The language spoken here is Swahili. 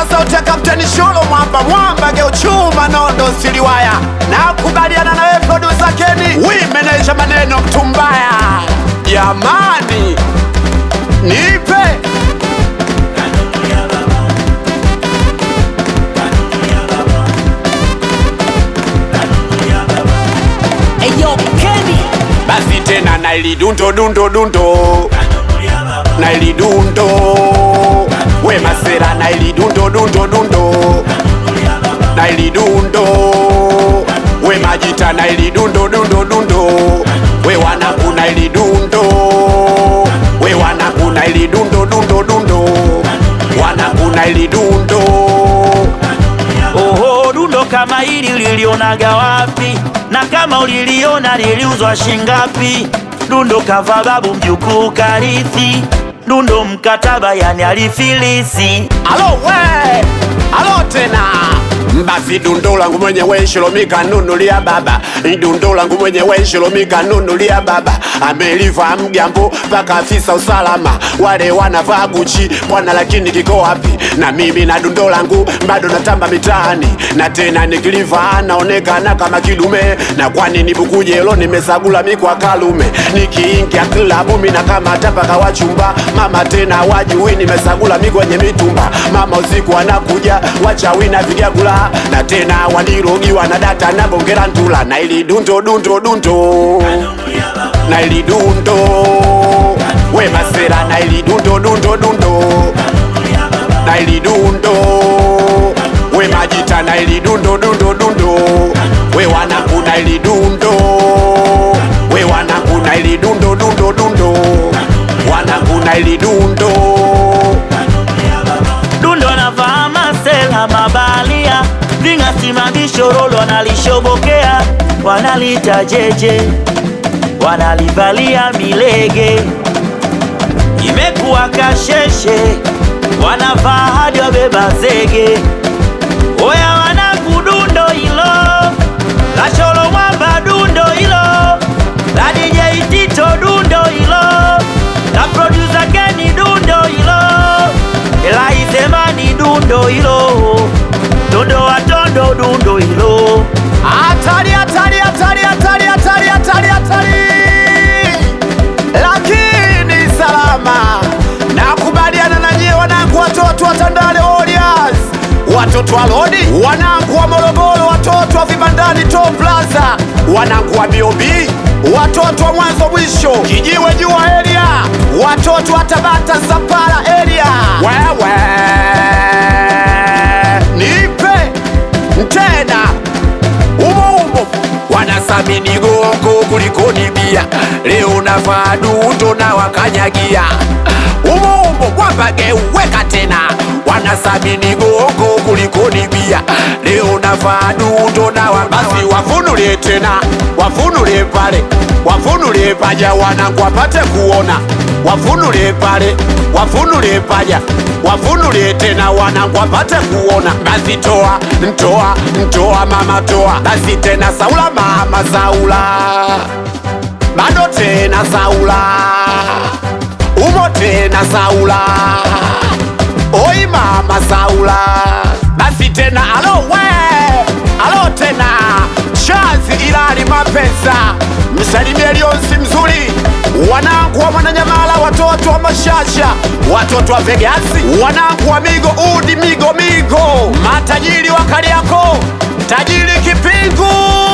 kwa sauti ya Kapteni Sholo Mwamba Mwamba geuchuma nondo siliwaya na kubaliana nawe producer Keni wi meneja maneno mtu mbaya jamani nipe Eyo Kenny basi tena nailidundo dundo dundo nailidundo we masera nailidundo dundo dundo nailidundo we majita nailidundo dundo dundo we wanaku nailidundo we wanaku nailidundo dundo dundo wanaku nailidundo Oho, dundo kama hili ulilionaga wapi? Na kama uliliona liliuzwa shingapi? Dundo kava babu mjukuu karithi, dundo mkataba yani alifilisi. alo we alo tena basi dundo langu mwenyewe shilomika nunulia baba dundo langu mwenyewe shilomika nunulia baba ameliva mgambo mpaka afisa usalama wale wanavaa guchi bwana lakini kiko wapi na mimi na dundo langu bado natamba mitaani na tena nikiliva naonekana kama kidume na kwani nibukujelo nimesagula mikwa kalume nikiingia klabu mina kama tapaka wachumba mama tena wajui nimesagula mikwenye mitumba mama usiku anakuja wachawi na vigagula na tena wanirogiwa na data na bongera ntula na ili dundo dundo dundo na ili dundo we masera na ili dundo dundo dundo na ili dundo we majita na ili dundo dundo dundo we wanaku na ili dundo we wanaku na ili dundo dundo dundo wanaku na ili dundo Dundo anavaa masela mabalia, vingasimamishorolo wanalishobokea, wanalita jeje, wanalivalia milege, imekuwa kasheshe, wanavaa hadi wabeba zege. Oya wanangu, dundo hilo la Cholo Mwamba, dundo hilo la DJ Tito, dundo hilo la producer Kenny, dundo hilo Elaisemani, dundo hilo dundo watondo, dundo hilo hatari hatari hatari hatari hatari hatari hatari lakini salama nakubaliana na nyie wanangu watoto wa Tandale Warriors watoto wa Lodi wanangu wa Morogoro watoto wa Vibandani Top Plaza wanangu wa BOB watoto wa mwanzo mwisho kijiwe jua area watoto wa Tabata Sapara area wewe nipe tena umo umo wanasamini gongo kuliko ni bia leo navaa dundo na wakanyagia umo umo wapageuweka tena wanasamini gongo kuliko ni bia leo navaa dundo na wa- basi wafunulie tena wafunulie pale wafunulie paja wanangu wapate kuona wafunulie pale wafunulie paja wafunulie tena wanangu wapate kuona basi toa ntoa ntoa mama toa basi tena saula mama saula bado tena saula umo tena saula oi mama saula basi tena alo we alo tena chazi ilali mapesa msalimie lionsi mzuri wanangu wa mwananyamala watoto wa mashasha watoto wa vegasi wanangu wa migo udi migo migo matajiri wa kariako tajiri kipingu